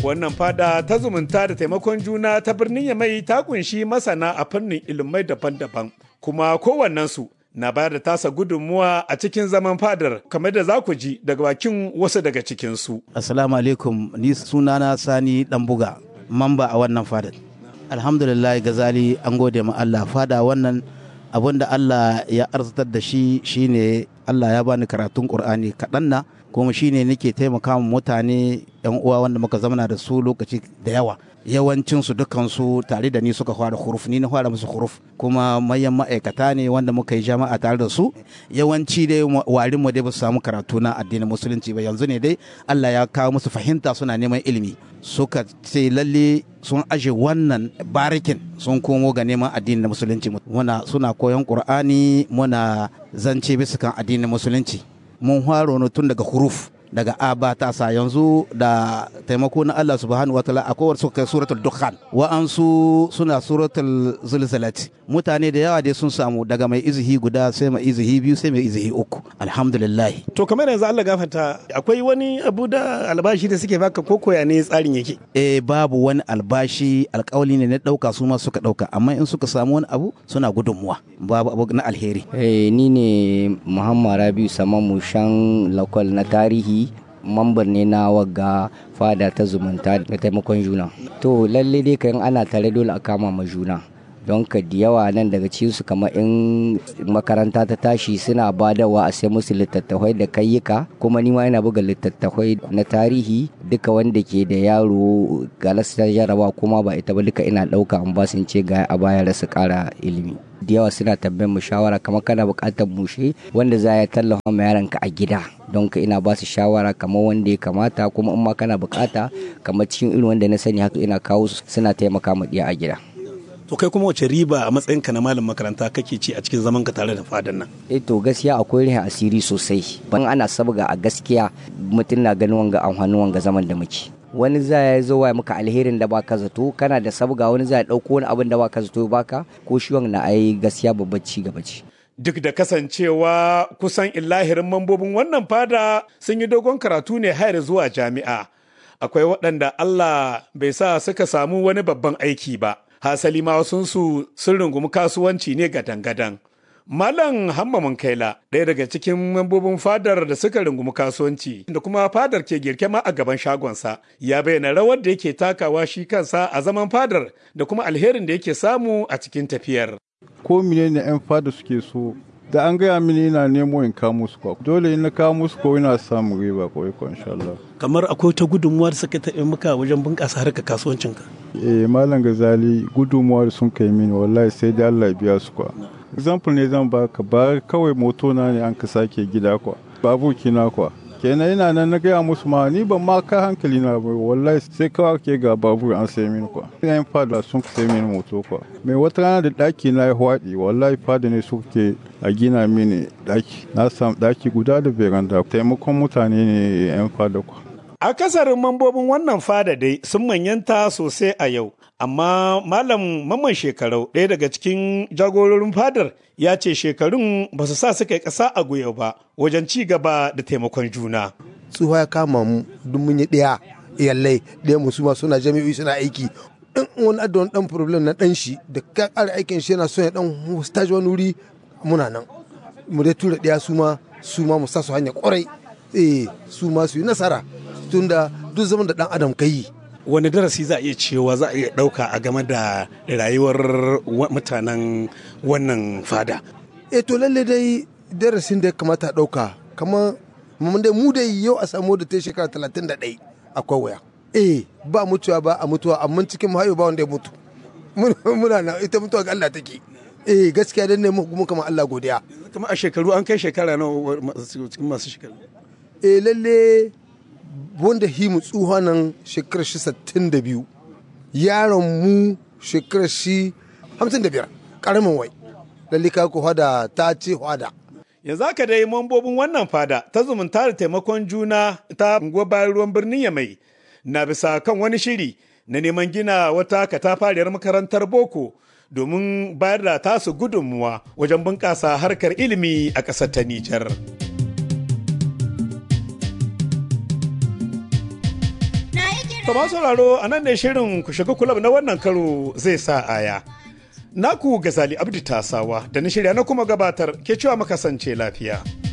Wannan fada ta zumunta da taimakon juna ta birnin Yamai ta kunshi masana a fannin ilimai daban-daban, kuma kowannensu na bayar da tasa gudunmuwa a cikin zaman fadar kamar da za ku ji daga bakin wasu daga cikinsu. Assalamu alaikum ni sunana Sani Dambuga mamba a wannan fadar. Alhamdulillah gazali an gode ma Allah fada wannan abin da Allah ya arzitar da shi shine Allah ya bani karatun Qur'ani kaɗan na kuma shine nake taimaka mutane yan uwa wanda muka zamana da su lokaci da yawa yawancin su dukan su tare da ni suka fara huruf ni na fara musu huruf kuma mayan ma'aikata ne wanda muka yi jama'a tare da su yawanci dai warin mu dai ba su samu karatu na addinin musulunci ba yanzu ne dai Allah ya kawo musu fahimta suna neman ilimi suka ce lalle sun aje wannan barikin sun komo ga neman addinin musulunci muna suna koyon qur'ani muna zance bisa kan addinin musulunci mun faro tun daga huruf daga aba ta sa yanzu da taimako na Allah subhanahu wa ta'ala akwai wasu kai suratul dukhan wa'ansu suna suratul zulzalati mutane da yawa dai sun samu daga mai izihi guda sai mai izihi biyu sai mai izihi uku alhamdulillah To kamar yanzu Allah gafarta akwai wani abu da albashi da suke baka ko koya ne tsarin yake. eh babu wani albashi alkawali ne na dauka su ma suka dauka amma in suka samu wani abu suna gudunmuwa babu abu na alheri Eh, ni ne Muhammad Rabiu Samamu shan lakwal na tarihi mambar ne na wagga fada ta zumunta da taimakon juna. To lalle dai kan ana tare dole a kama ma juna. Don ka da yawa nan daga cikinsu kamar in makaranta ta tashi suna badawa a sai musu littattafai da kayyuka kuma ni ma ina buga littattafai na tarihi duka wanda ke da yaro galas ta jaraba kuma ba ita ba duka ina ɗauka an ba su in ce ga a baya su ƙara ilimi. da yawa suna tambayar mu shawara kamar kana buƙatar mushe wanda za ya tallafa ma yaranka a gida don ka ina ba su shawara kamar wanda ya kamata kuma in ma kana buƙata kamar cikin irin wanda na sani haka ina kawo su suna taimaka ma ɗiya a gida. To kai kuma wace riba a matsayinka na malam makaranta kake ci a cikin zaman ka tare da fadan nan? eh to gaskiya akwai rihin asiri sosai ban ana sabga a gaskiya mutum na ganin wanga amfanin wanga zaman da muke wani za ya zo wa maka alherin da baka zato kana da sabga wani za ya dauko wani abin da baka zato ya baka ko shi na ai gaskiya babbar ci gaba ce Duk da kasancewa kusan illahirin mambobin wannan fada sun yi dogon karatu ne har zuwa jami'a. Akwai waɗanda Allah bai sa suka samu wani babban aiki ba. Hasali ma wasunsu sun rungumi kasuwanci ne gadan-gadan. Malam Hamma Munkaila ɗaya daga cikin mambobin fadar da suka rungumi kasuwanci da kuma fadar ke girke ma a gaban shagonsa ya bayyana rawar da yake takawa shi kansa a zaman fadar da kuma alherin da yake samu a cikin tafiyar. ko menene yan fada suke so da an gaya mini ina nemo in kawo musu kwa dole in na kawo musu ko ina samun riba ko ko insha Allah Kamar akwai ta gudunmuwa da suka taɓa maka wajen bunƙasa harkar kasuwancinka. eh malam gazali gudunmuwa da sun kai mini wallahi sai dai Allah ya biya su kwa example ne zan baka ba kawai moto na ne an ka sake gida kwa babu kina kwa kenan ina nan na gaya musu ma ni ban ma ka hankali na ba wallahi sai kawai ke ga babur an sai mini kwa yan fada sun sai mini moto kwa mai wata rana da daki na ya hwaɗi wallahi fada ne suke a gina mini daki na samu daki guda da beranda taimakon mutane ne yan fada kwa Akasarin mambobin wannan fada dai sun manyanta sosai a yau, amma Malam Mamman Shekarau ɗaya daga cikin jagororin fadar ya ce shekarun ba su sa suka yi ƙasa a gwiwa ba wajen ci gaba da taimakon juna. tsufa ya kama mu duk mun yi ɗaya iyalai ɗaya mu suma suna jami'o'i suna aiki in wani adda wani ɗan problem na ɗan shi da ka ƙara aikin shi yana son ya ɗan stage wani wuri muna nan mu dai tura ɗaya su ma su ma mu sa su hanya ƙwarai eh su ma su yi nasara tunda duk zaman da ɗan adam ka yi Wani darasi za a iya cewa za a iya ɗauka a game da rayuwar wa- mutanen wannan fada. eh to lalle dai darasin da ya kamata a ɗauka kamar mun dai mu dai yau a samu da ta shekara talatin da ɗai akwai waya eh ba mutuwa ba a mutuwa amma cikin mu hayo ba wanda ya mutu Mun- muna na ita mutuwa ga Allah take eh gaskiya dan ne mu kama Allah godiya Kuma a shekaru an kai shekara nawa masu- cikin masu shekaru. eh lalle wanda himu tsuha nan shekarar shi sittin da biyu yaron mu shekarar shi hamsin da biyar ƙaramin wai lalle ka ku hada ta ce hada Yanzu haka dai mambobin wannan fada ta zumunta da taimakon juna ta unguwar bayan ruwan birnin Yamai na bisa kan wani shiri na neman gina wata katafariyar makarantar boko domin bayar da tasu gudunmuwa wajen bunƙasa harkar ilimi a ƙasar ta Nijar. Na yi kira To ma sauraro a nan ne shirin ku shiga kulab na wannan karo zai sa aya. Naku Gazali Abdi Tasawa da na shirya na kuma gabatar ke cewa makasance lafiya.